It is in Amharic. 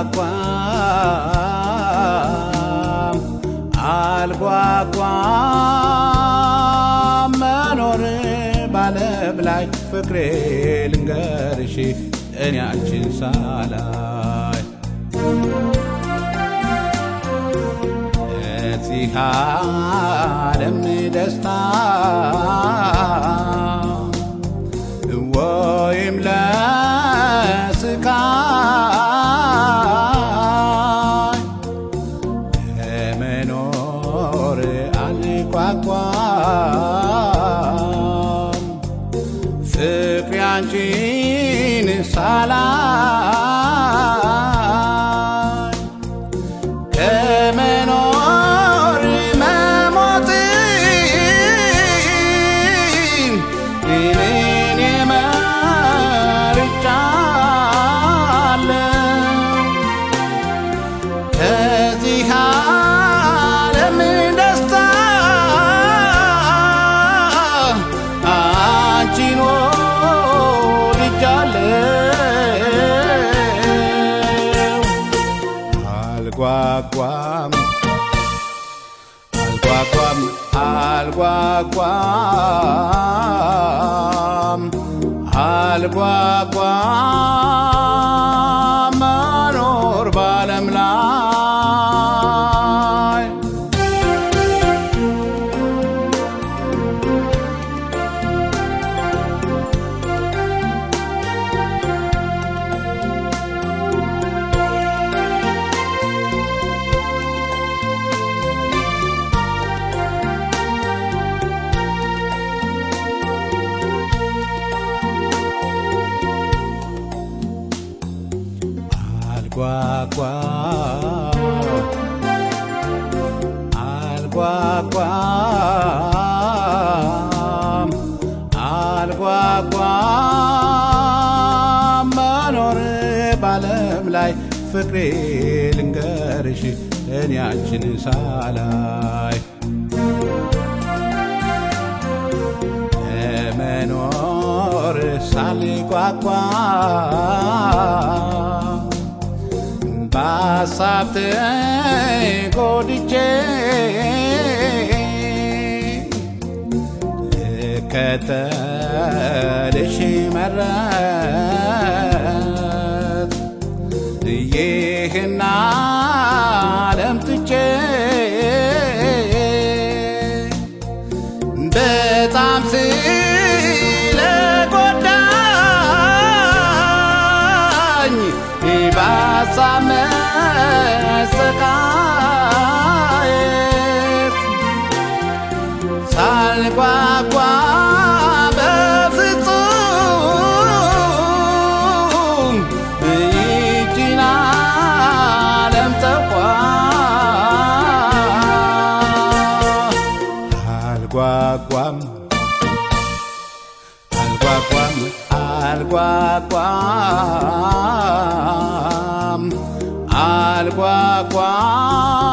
አልጓጓም መኖር ባለም ላይ ፍቅሬ ልንገርሽ እኔ አንቺን ሳላይ እዚህ ዓለም ደስታ ወይም ለስቃይ ለመኖር አልጓጓም ፍቅሬ አንቺን ሳላይ ከመኖር መሞትን እኔ መርጫለሁ ከዚህ ዓለም ደስታ አንቺን ወድጃለሁ። አልጓጓም አልጓጓም አልጓጓም አልጓጓም መኖር ባለም ላይ አልጓጓም አልጓጓም መኖር ባለም ላይ ፍቅሬ ልንገርሽ እኔ አንቺን ሳላይ ለመኖር ሳልጓጓ በሀሳብ ተጎድቼ ልከተልሽ መረት ይህን ዓለም ትቼ በጣም ስለጎዳኝ በሀሳብ መሰቃየት ሳልጓጓ በፍጹም ይህችን ዓለም ተኳ አልጓጓም አልጓጓም አልጓጓም አልጓጓም